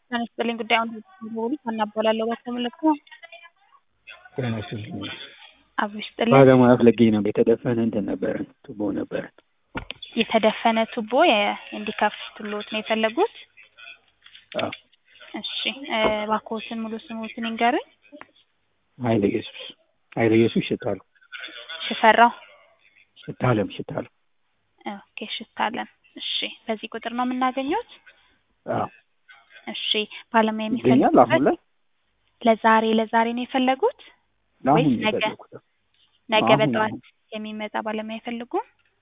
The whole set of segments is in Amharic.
ጤና ይስጥልኝ ጉዳዩን በሙሉ አናባላለሁ በተመለከተ ጤና ይስጥልኝ አብሮ ይስጥልኝ ባለሙያ ፈልጌ ነበር። የተደፈነ እንትን ነበረን ቱቦ ነበረን። የተደፈነ ቱቦ እንዲከፍቱልዎት ነው የፈለጉት? አዎ እሺ እባክዎትን ሙሉ ስምዎትን ይንገሩኝ? ኃይለ ኢየሱስ ኃይለ ኢየሱስ ሽታሉ ሽፈራው ሽታለም ሽታለም ኦኬ ሽታለም እሺ በዚህ ቁጥር ነው የምናገኘዎት? አዎ እሺ ባለሙያ ይገኛል አሁን የሚፈልጉበት ላይ ለዛሬ ለዛሬ ነው የፈለጉት ለአሁን ወይስ ነው ነገ? የፈለኩት። ነገ አሁን በጠዋት አሁን የሚመጣ ባለሙያ አይፈልጉም?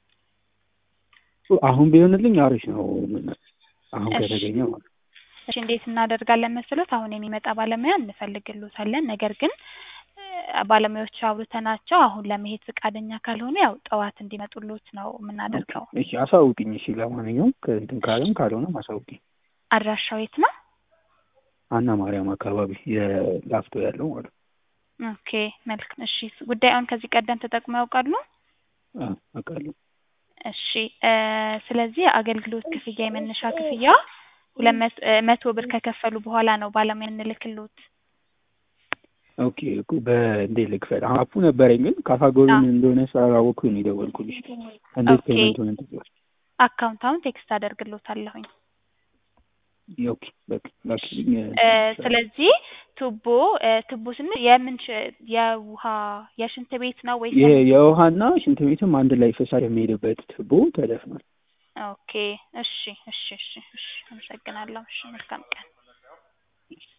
አሁን ቢሆንልኝ አሪፍ ነው። ምን አሁን እሺ ከተገኘ ማለት ነው። እሺ እንዴት እናደርጋለን መሰሎት? አሁን የሚመጣ ባለሙያ እንፈልግልዎታለን። ነገር ግን እ ባለሙያዎቹ አውርተናቸው አሁን ለመሄድ ፈቃደኛ ካልሆኑ ያው ጠዋት እንዲመጡልዎት ነው ኦኬ የምናደርገው። እሺ አሳውቅኝ። እሺ ለማንኛውም ከእንትን ካለም ካልሆነም አሳውቅኝ። አድራሻው የት ነው? አና ማርያም አካባቢ የላፍቶ ያለው ማለት ነው። ኦኬ መልካም እሺ ጉዳዩን ከዚህ ቀደም ተጠቅመው ያውቃሉ? አዎ አውቃለሁ። እሺ እ ስለዚህ የአገልግሎት ክፍያ የመነሻ ክፍያ ሁለት መቶ እ መቶ ብር ከከፈሉ በኋላ ነው ባለሙያ የምንልክልዎት። ኦኬ እኮ በእንዴት ልክፈል? አሁን አፑ ነበረኝ ግን ካታጎሪ አዎ ምን እንደሆነ ስላላወቅኩኝ ነው የደወልኩልሽ። እንዴት ኦኬ ፔመንቱን እንትን ትይዋለሽ? አካውንት አሁን ቴክስት አደርግልዎታለሁኝ። ኦኬ በቃ ላኪልኝ እ እንትን እልሻለሁ። ስለዚህ ቱቦ እ ቱቦ ስንል የምን ሽ- የውሃ የሽንት ቤት ነው ወይስ ይሄ የምን? የውሃና ሽንት ቤትም አንድ ላይ ፍሳሽ የሚሄድበት ቱቦ ተደፍኗል። ኦኬ እሺ እሺ እሺ እሺ አመሰግናለሁ። እሺ መልካም ቀን።